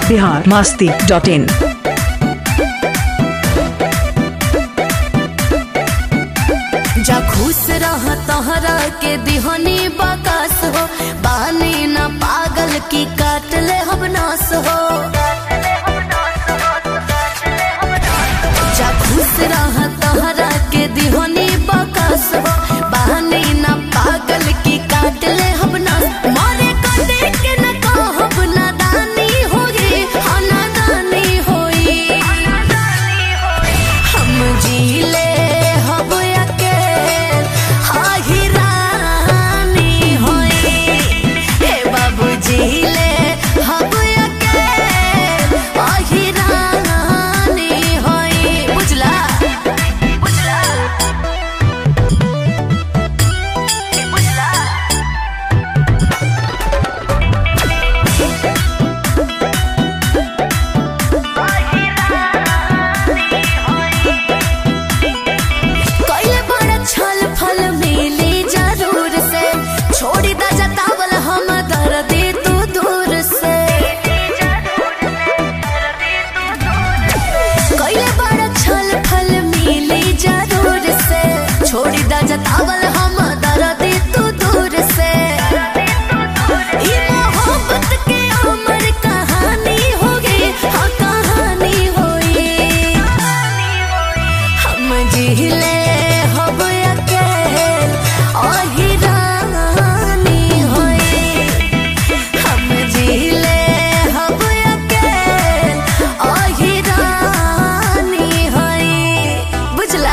Bihar Masti dot in जा खुश रह तोहरा के दिहनी बकस हो बानी न पागल की काट ले हम नास हो जा खुश रह तोहरा के दिहनी बकस हो बानी न पागल की काट ले हम नास मारे कटे के न कहब नादानी होई हाँ नादानी होई हम जीले हब अकेल हाही रानी होई हे बाबू जीले हब अकेल हाही रानी होई बुझला बुझला बुझला कइले बड़ा छल फल मिली जरूर से छोड़ी दा जतावल हम दर्दी तू दूर से कइले बड़ा छल फल मिली जरूर से छोड़ी दा जतावल हम दर्दी तू दूर से ई मोहब्बत के अमर कहानी होगी हाँ कहानी होई हम जिले हब अकेल ओही रानी होई हम जिले हब अकेल ओही रानी होई बुझला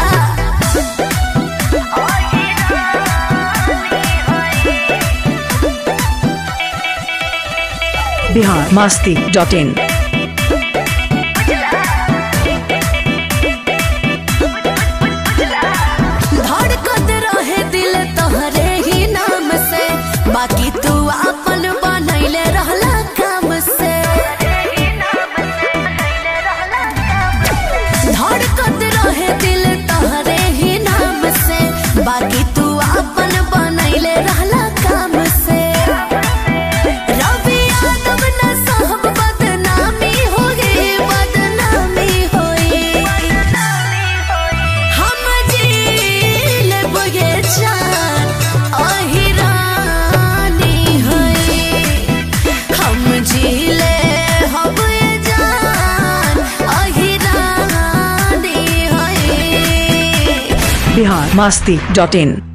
बिहार मास्ती डॉट इन धड़कत रहे दिल तोहरे ही नाम से बाकी तू अपन बनैले रहला काम से धड़कत रहे दिल तोहरे ही नाम से बाकी तू अपन बनैले रहला काम से रवि यादव न साहब बदनामी होगी बदनामी होई हम जील बगे जान ओही रानी होई हम जीले हब जान ओही रानी होई बिहार मास्ती डॉट इन